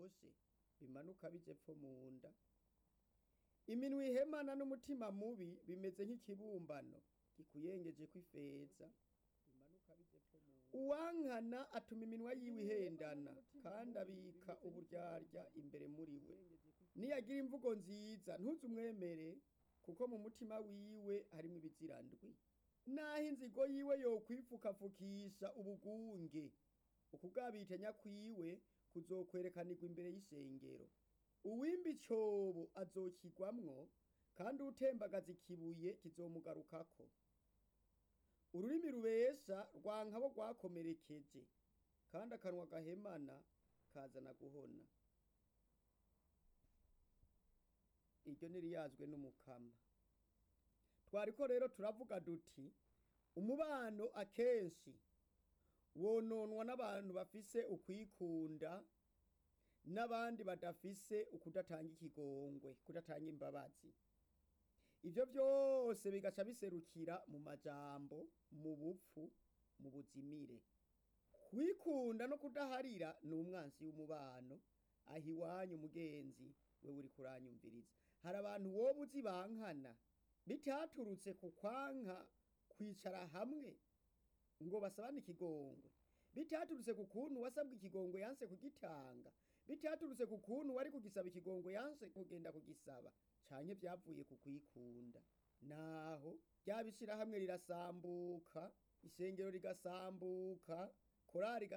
biryoshe bimanuka bija epfo mu nda iminwa ihemana n'umutima mubi bimeze nk'ikibumbano gikuyengejeko ifeza bimanuka bija epfo mu nda uwankana atuma iminwa yiwe ihendana kandi abika uburyarya imbere muri we niyagira imvugo nziza ntuze umwemere kuko mu mutima wiwe harimwo ibizirandwi naho inzigo yiwe yokwipfukapfukisha ubugunge ukugabitanya kwiwe kuzokwerekanirwa imbere y'ishengero uwimba icobo azokigwamwo kandi utembagaza ikibuye kizomugarukako ururimi rubesha rwankabo rwakomerekeje kandi akanwa gahemana kazana guhona iryo ntiriyazwe n'umukama twariko rero turavuga duti umubano akenshi wononwa n'abantu bafise ukwikunda n'abandi badafise ukudatanga ikigongwe kudatanga imbabazi ivyo vyose bigaca biserukira mu majambo mu bupfu mu buzimire kwikunda no kudaharira ni umwansi w'umubano aho iwanyu umugenzi we uri kuranyumviriza hari abantu wowe uzi bankana bitaturutse ku kwanka kwicara hamwe ngo basabane ikigongwe bitaturutse ku kuntu wasabwe ikigongwe yanse kugitanga bitaturutse ku kuntu wari kugisaba ikigongwe yanse kugenda kugisaba canke vyavuye ku kwikunda naho ryabishira hamwe rirasambuka ishengero rigasambuka korari